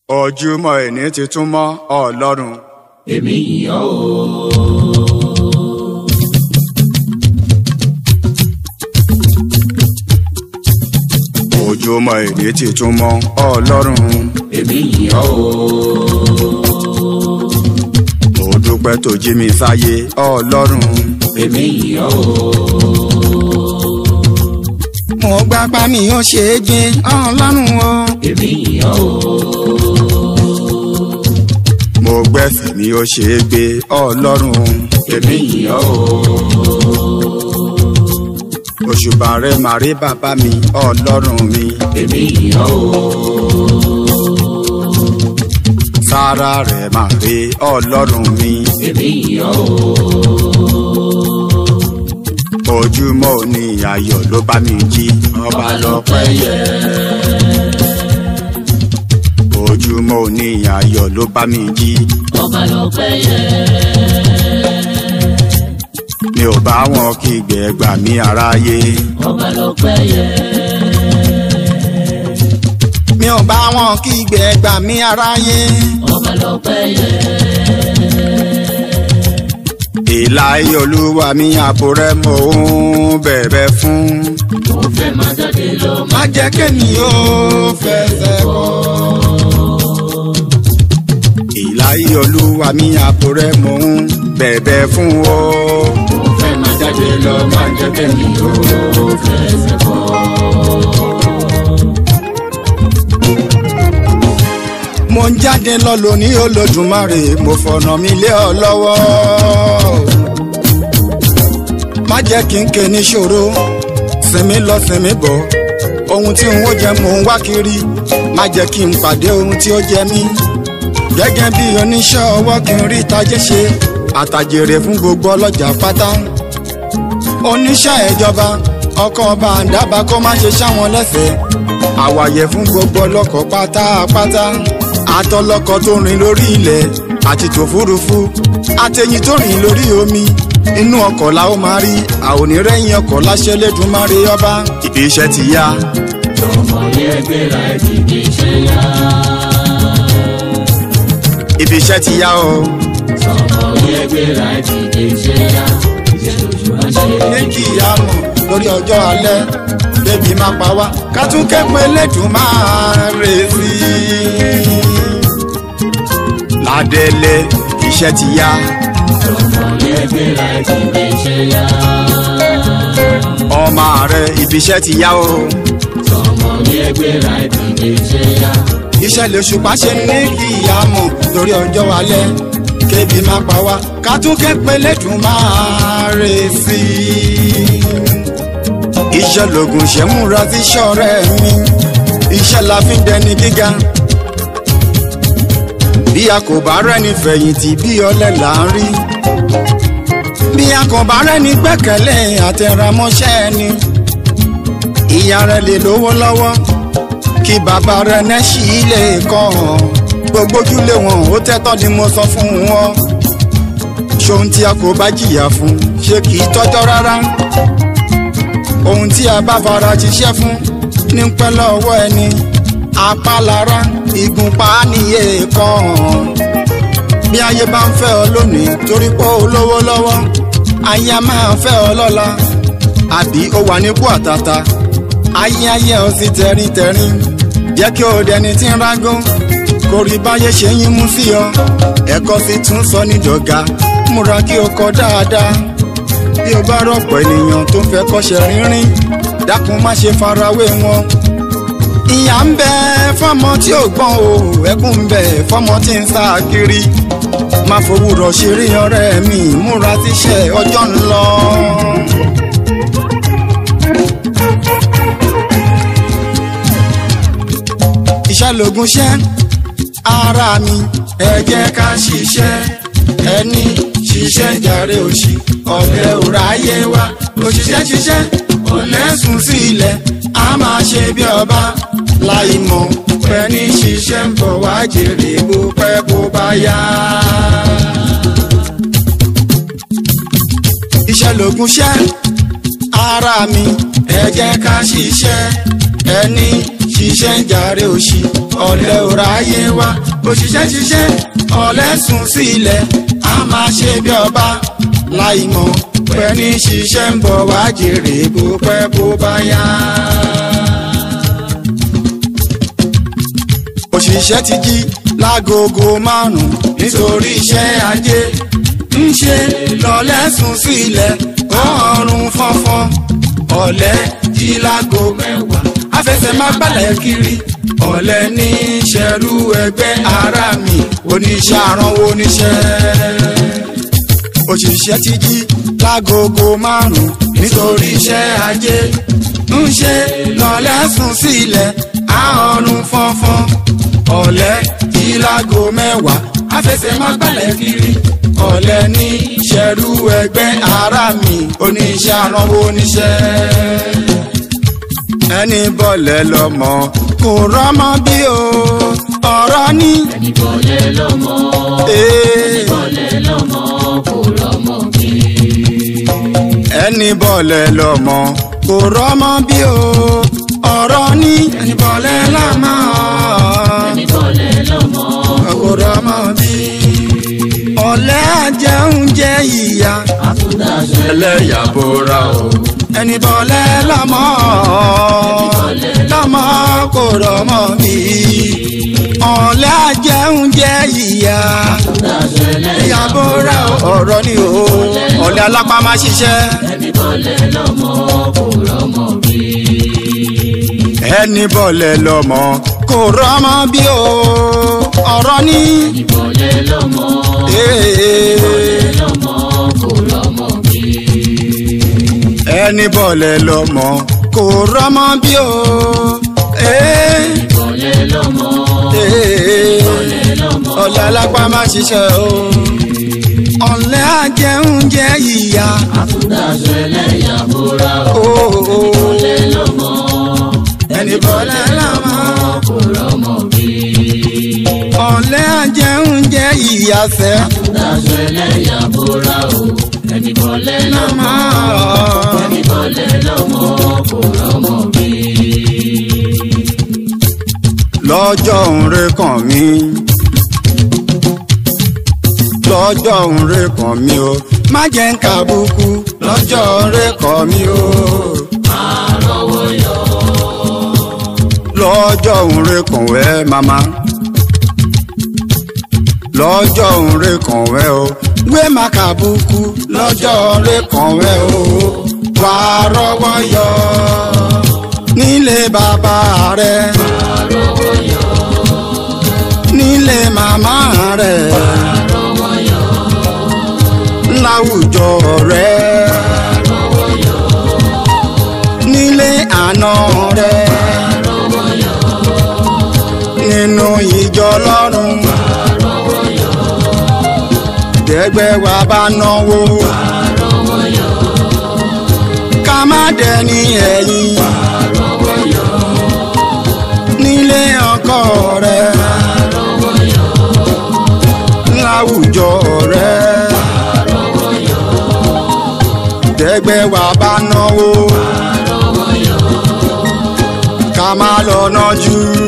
ojúmọ́ ẹni ti tún mọ́ ọlọ́run. èmi yìn ọ́ o. ojúmọ́ ẹni ti tún mọ́ ọlọ́run. èmi yìn ọ́ o. mo dúpẹ́ tó jí mi sáyé ọlọ́run. èmi yìn ọ́ o. mo gbapá mi ó ṣe é gbé ọlọ́run o. èmi yìn ọ́ o. mo gbẹ́sẹ̀ mi ó ṣe é gbé ọlọ́run. èmi yìn ọ́ o. òṣùbà rẹ màrí bàbá mi ọlọ́run mi. èmi yìn ọ́ o. sára rẹ màrí ọlọ́run mi. èmi yìn ọ́ o. ojúmọ́ òní ayọ̀ ló bá mi jí ọba lọ́pẹ́ yẹ. ojúmọ́ òní ayọ̀ ló bá mi jí ọba lọ́pẹ́ yẹ. mi ò bá wọn kígbe gbà mí aráyé. ọba lọ́pẹ́ yẹ. mi ò bá wọn kígbe gbà mí aráyé. ọba lọ́pẹ́ yẹ. ìlàyé olúwa mi àbò rẹ mò ń bẹ̀bẹ̀ fún. mo fẹ́ máa jáde lọ má jẹ́ kémi ó fẹsẹ̀ kọ́. ìlàyé olúwa mi àbò rẹ mò ń bẹ̀bẹ̀ fún o. mo fẹ́ máa jáde lọ máa jẹ́ kẹ́mi ó fẹsẹ̀ kọ́. mo ń jáde lọ lónìí olódùmarè mo fọ̀nà mi lé ọ lọ́wọ́. má jẹ́ kí n ké níṣòro sinmi lọ sinmi bọ̀ ohun tí n ó jẹ mò ń wá kiri má jẹ́ kí n pàdé ohun tí ó jẹ mí. gẹ́gẹ́ bí oníṣẹ́ ọwọ́ kí n rí tajé ṣe àtàjèrè fún gbogbo ọlọ́jà pátá. oníṣẹ́ ìjọba ọkọ̀ ọba àǹdábà kó má ṣe ṣáwọn lẹ́sẹ̀ẹ́ àwàyẹ fún gbogbo ọlọ́kọ̀ pátápátá àtọlọ́kọ̀ tó rìn lórí ilẹ̀ àti tòfúrufú àtẹ̀yìn tó rìn lórí omi inú ọkọ̀ la ó máa rí àonírẹ́yìn ọkọ̀ láṣẹ lẹ́dùnmáre ọba ibi iṣẹ́ ti yá ọmọ yẹn gbéra ẹ ti di iṣẹ́ yá. ibi iṣẹ́ ti yá o ọmọ yẹn gbéra ẹ ti di iṣẹ́ yá. iṣẹ́ lóṣù máa ṣe é. ní kí ìyá mọ̀ lórí ọjọ́ alẹ́ bébí má pa wá ká tún kẹ́pẹ́ lẹ́dùnmáre sí i ládẹ́lẹ́ iṣẹ́ ti yá. ọmọ yẹn gbéra ẹ ti di iṣẹ́ yá. ọmọ rẹ ibi iṣẹ́ ti yá o. ọmọ yẹn gbéra ẹ ti di iṣẹ́ yá. iṣẹ́ lè ṣùpá ṣe ní kí ìyá mọ̀ lórí ọjọ́ alẹ́ kébi má pa wá ká tún kẹ́pẹ́ lẹ́dùn máa rè sí i. iṣẹ́ lògùn ṣe múra sí ṣọ́ọ̀rẹ́ mi iṣẹ́ la fi ń dẹni gíga. bí a kò bá rẹ́ni fẹ̀yìntì bí ọlẹ́ là ń rí. bí a kò bá rẹ́ni gbẹ́kẹ̀lé àtẹ̀ramọ́ṣẹ́ ẹni. ìyá rẹ̀ lè lówó lọ́wọ́ kí bàbá rẹ̀ nẹ́ṣì lè kọ́ ọ gbogbo ojúlé wọn ó tẹ́tọ́ ni mo sọ fún wọn ṣohun tí a kò bá jìyà fún ṣé kì í tọ́jọ́ rárá ohun tí a bá fara ṣiṣẹ́ fún ní pẹ́ lọ́wọ́ ẹni apálára ìgúnpá níye kan bí ayé bá ń fẹ́ ọ lónìí torí pé ó lówó lọ́wọ́ ayé a máa fẹ́ ọ lọ́la àbí ó wà nípò àtàtà ayé ayé ọ sí tẹ̀ríntẹ̀rín jẹ́ kí o dẹni tí ń rágún kò rí báyé ṣe yín mú sí ọ ẹ̀kọ́ sì tún sọ nídọ̀gá múra kí o kọ dáadáa bí o bá rọ̀pọ̀ ènìyàn tó ń fẹ́ kọ́ṣẹ́ rínrín dákun má ṣe farawé wọn. ìyà ń bẹ fọmọ tí ò gbọ́n o ẹkún ń bẹ fọmọ tí ń sá kiri má fowórọ̀ ṣeré ọ̀rẹ́ mi múra síṣẹ́ ọjọ́ ń lọ. iṣẹ́ lògùn ṣẹ́ ara mi ẹ jẹ́ ká ṣiṣẹ́ ẹni ṣiṣẹ́ jàre òṣì ọ̀lẹ òráyé wa òṣìṣẹ́ ṣiṣẹ́ ọ̀lẹ sùn sí ilẹ̀ a máa ṣe bí ọba láì mọ̀ pé ní ṣiṣẹ́ ń bọ̀ wá jèrè bó pẹ́ bó bá yá. iṣẹ́ lògùn ṣẹ́ ara mi ẹ jẹ́ ká ṣiṣẹ́ ẹni ṣiṣẹ́ ń jàre òṣì ọ̀lẹ ò ráyé wá òṣìṣẹ́ ṣiṣẹ́ ọ̀lẹ sùn sílẹ̀ a máa ṣe bí ọba láì mọ̀ pẹ́ ní ṣiṣẹ́ ń bọ̀ wá jèrè bó pẹ́ bó bá yá. òṣìṣẹ́ ti jí lágogo márùn-ún nítorí iṣẹ́ ajé ń ṣe lọ́lẹ́sùn sílẹ̀ ọ̀run fọ́nfọ́n ọ̀lẹ jí lágo mẹ́wàá afẹsẹ̀ má gbálẹ̀ kiri ọ̀lẹ ní ṣẹ̀rú ẹgbẹ́ ara mi oníṣẹ́ àránwó oníṣẹ́ òṣìṣẹ́ ti jí lágogo márùn-ún nítorí iṣẹ́ ajé ń ṣe lọ́lẹ́sùn sílẹ̀ àrùn fọ́nfọ́n ọ̀lẹ jí lágo mẹ́wàá afẹsẹ̀ má gbálẹ̀ kiri ọ̀lẹ ní ṣẹ̀rú ẹgbẹ́ ara mi oníṣẹ́ àránwó oníṣẹ́ ẹni bọ́lẹ̀ lọ́mọ kò rọ́mọ bí o ọ̀rọ̀ ní. ẹni bọ́lẹ̀ lọ́mọ ee, bọ́lẹ̀ lọ́mọ kò rọ́mọ bí. ẹni bọ́lẹ̀ lọ́mọ kò rọ́mọ bí o ọ̀rọ̀ ní. ẹni bọ́lẹ̀ lọ́mọ ẹni bọ́lẹ̀ lọ́mọ kò rọ́mọ bí. ọ̀lẹ ajẹun jẹ ìyá àtúndàṣe ẹlẹ́yà bóra o. ẹni bọ́lẹ̀ lọ́mọ lọ́mọ kò rọ́mọ bí. ọ̀lẹ ajẹun jẹ ìyá àtúndàṣe lẹ́yìn ìyàbò rẹ ọ̀rọ̀ ni o ọ̀lẹ alápá máa ṣiṣẹ́. ẹni bọ́lẹ̀ lọ́mọ kò rọ́mọ bí. ẹni bọ́lẹ̀ lọ́mọ kò rọ́mọ bí o ọ̀rọ̀ ni. ẹni bọ́lẹ̀ lọ́mọ ee, lọ́mọ kò rọ́mọ bí. ẹni bọ́lẹ̀ lọ́mọ kò rọ́mọ bí o. ee, bọ́lẹ̀ lọ́mọ ee, lọ́mọ ọ̀lẹ alápá máa ṣiṣẹ́ o. ọ̀lẹ ajẹun jẹ ìyá. àtúndàṣe lẹ́yìn àbúrà o, o, bọ́lẹ̀ lọ́mọ ẹni bọ́lẹ̀ lọ́mọ. kò rọ́mọ bí. ọ̀lẹ ajẹun jẹ ìyá sẹ́. àtúndàṣe lẹ́yìn àbúrà o ẹni bọ́lẹ̀ lọ́mọ ẹni bọ́lẹ̀ lọ́mọ kò rọ́mọ bí. lọ́jọ́ òǹre kàn mí lọ́jọ́ òǹre kàn mí o má jẹ́ ń kàbùkù lọ́jọ́ òǹre kàn mí o àrọ́wọ́ yọ lọ́jọ́ òǹre kàn wẹ́ mama lọ́jọ́ òǹre kàn wẹ́ o wé má kàbùkù lọ́jọ́ òǹre kàn wẹ́ o wà á rọ́wọ́ yọ nílé bàbá rẹ àrọ́wọ́ yọ nílé màmá rẹ. àrọ́wọ́ yọ láwùjọ rẹ àrọ́wọ́ yọ nílé àná rẹ àrọ́wọ́ yọ nínú ìjọ lọ́rùn àrọ́wọ́ yọ dẹ́gbẹ́ wa bá náwó àrọ́wọ́ yọ ká má dẹni ẹ̀yìn àrọ́wọ́ yọ nílé ọkọ rẹ àrọ́wọ́ yọ láwùjọ rẹ àrọ́wọ́ yọ dẹ́gbẹ́ wa bá náwó àrọ́wọ́ yọ ká má lọ nájú